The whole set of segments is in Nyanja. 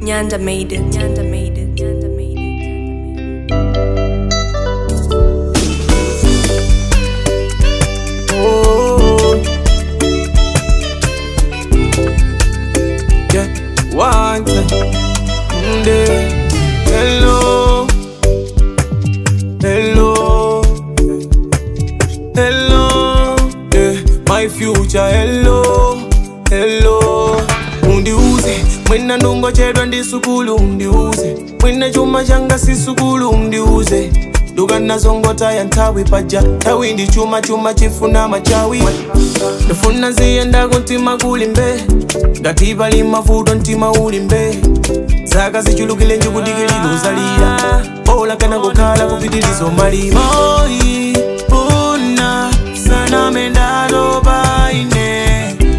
Nyanda made it. Nyanda made it. Nyanda made it. Nyanda made it. Oh, yeah, one time, mm, day. Hello, hello, hello, yeah, my future. Hello, hello, undiuze mwina ndungochedwa ndi sukulu undiuze mwina chuma changa si sukulu undiuze dukanazongotaya nthawi paja nthawi ndi chuma chuma chifuna machawi ndifuna ziyenda kuntima kuli mbe ngati pali mavuto mtima uli mbe zaka zichulukile njikudikililo zalira bola kana kukhala kupitilizo malima Moyi, una saname ndaloba ine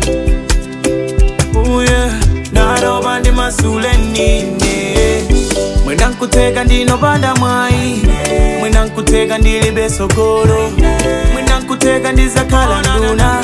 uye ndaloba ndi masule nine mwina nkuteka ndinopanda mwayi mwina nkuteka ndilibe sogolo mwina nkuteka ndizakhala nduna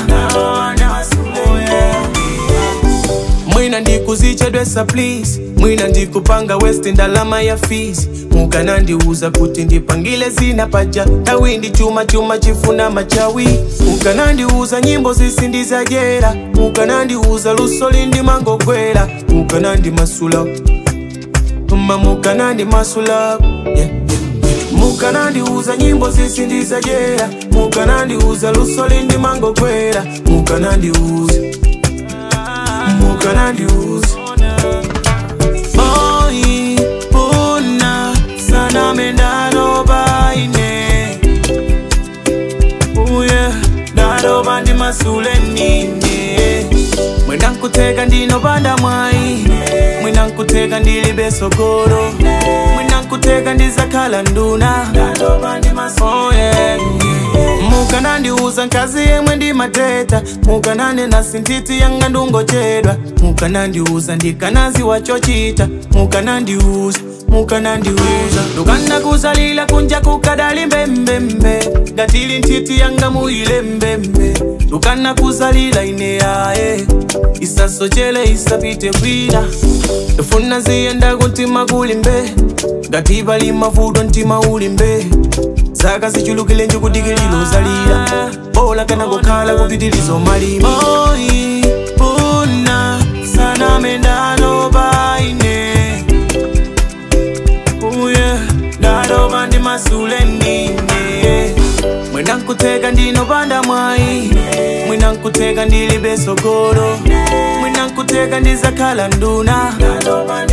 mwina ndikuzichedwesa please mwina ndikupanga west ndalama ya fees mukanandiuza kuti ndipangile zina paja tawi ndi chuma chuma chifuna machawi mukanandiuza nyimbo zisi ndizajera mukanandiuza lusoli ndimangogwera mukanandimasula ma mukanandimasula yeah, yeah. mukanandiuza nyimbo zisi ndizajera mukanandiuza lusoli ndimangogwera mukanandiuza mukanandiuza Moyi, una, saname ndaloba ine uye ndaloba ndi masule nine mwina nkuteka ndinopanda mwayi mwina nkuteka ndilibe sogolo mwina nkuteka ndizakhala nduna Oh, yeah. mukanandiuza nkazi yemwe ndimateta mukananena sintiti yanga ndungochedwa mukanandiuza ndikanazi wachochita mukanandiuza mukanandiuza ndukanakusalila kunja kukadali mbembembe ngatili ntiti yanga muile mbembe ndukanakusalila ine yaye isasochele isapite kwina ndifuna ziyenda kuntima kuli mbe ngati pali mavuto mtima uli mbe zaka zichulukile njikudikililo zalira bola kana kukhala kupitilizo malima Moyi, una saname ndaloba ine uye ndaloba ndi masule nine mwina nkuteka ndinopanda mwayi mwina nkuteka ndilibe sogolo mwina nkuteka ndizakhala nduna